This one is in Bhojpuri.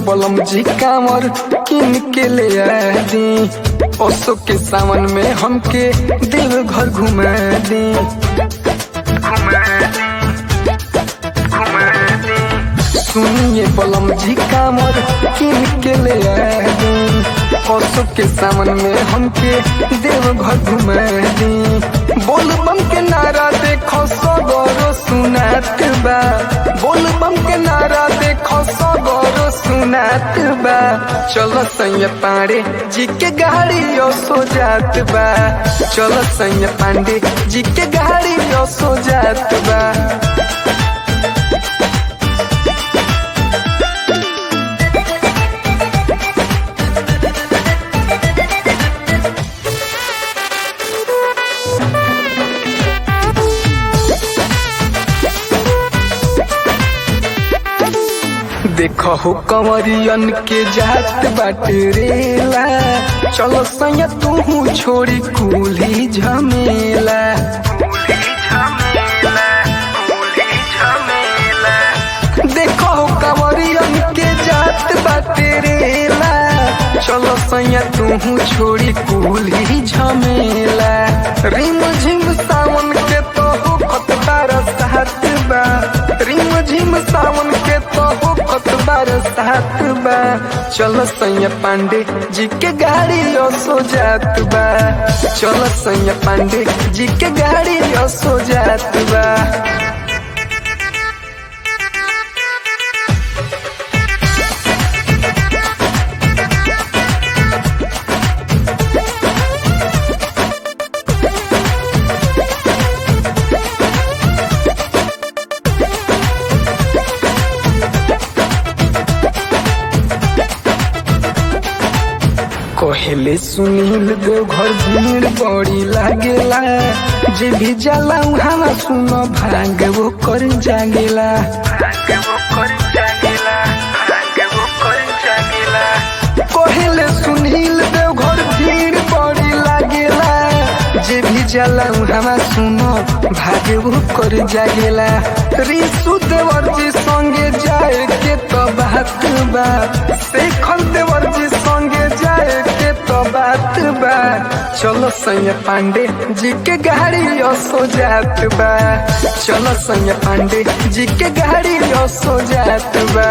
बलम जी कामर किन के ले दी ओसो के सावन में हमके देव घर घुमा दी सुनिए बलम जी कामर किन के ले दी ओसो के सावन में हमके देव घर घुमा दी बोल बम के नारा देखो सगरो सुनात बा बोल बम के नारा देखो सगरो सुनात बा चलो सैया पांडे जी के गाड़ी ओ सो जात बा चलो सैया पांडे जी के गाड़ी ओ सो जात बा देखो हो कंवरियन के जात बाटरेला चलो सैया तू छोड़ी कुली झमेला देखो हो कंवरियन के जात बाटरेला चलो सैया तू छोड़ी कुली झमेला रिम झिम सावन के तो हो खतबार साथ बा रिम झिम सावन के तो हो खतबार साथ बा चलो सैया पांडे जी के गाड़ी ओ सो जात बा चलो सैया पांडे जी के गाड़ी ओ सो जात बा कहले सुनील देव घर भीड़ बड़ी लागेला जे भी जाला वहाँ सुनो भाग वो कर जागेला कहले सुनील देव घर भीड़ बड़ी लागेला जे भी जाला वहाँ सुनो भाग वो कर जागेला रिसु देवर जी संगे जाए के तो बात बा शेखर देवर जी संगे जाए के तो बात बा चलो सैया पांडे जी के गाड़ी ओ सो जात बा चलो सैया पांडे जी के गाड़ी ओ सो जात बा